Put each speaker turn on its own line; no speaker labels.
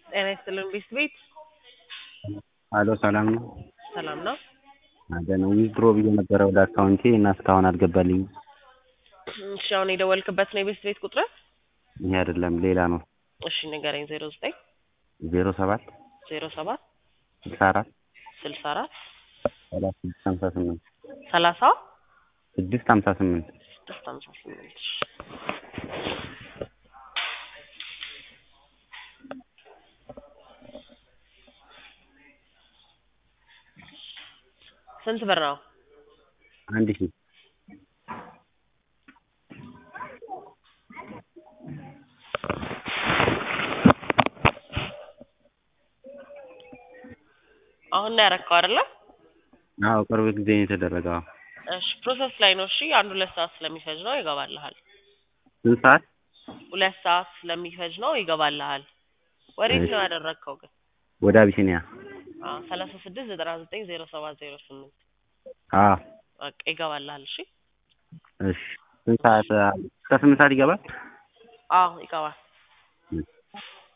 ጤና ይስጥልን ቤት ቤት
አሎ ሰላም ነው?
ሰላም ነው?
አደነ ዊዝድሮ ብዬ ነበረ ወደ አካውንቴ እና እስካሁን አልገባልኝም።
እሺ አሁን የደወልክበት ነው የቤት ቤት ቁጥር?
ይሄ አይደለም ሌላ ነው።
እሺ ንገረኝ። ዜሮ ዘጠኝ
ዜሮ ሰባት
ዜሮ ሰባት
ስልሳ አራት
ስልሳ አራት
ሰላሳ ስድስት ሀምሳ ስምንት
ሰላሳ
ስድስት ሀምሳ ስምንት
ስድስት ሀምሳ ስምንት ስንት ብር ነው?
አንድ ሺህ
አሁን ነው ያረከው አይደለ?
አዎ ቅርብ ጊዜ ነው የተደረገው። አዎ።
እሺ ፕሮሰስ ላይ ነው። እሺ አንድ ሁለት ሰዓት ስለሚፈጅ ነው ይገባልሃል።
ስንት ሰዓት?
ሁለት ሰዓት ስለሚፈጅ ነው ይገባልሃል። ወዴት
እሺ።
ነው ያደረግከው ግን?
ወደ አቢሲኒያ።
አዎ ሰላሳ ስድስት ዘጠና ዘጠኝ ዜሮ ሰባት ዜሮ ስምንት
አዎ
በቃ ይገባልሃል። እሺ
እሺ። ስንት ሰዓት? እስከ ስምንት ሰዓት ይገባል?
አዎ ይገባል።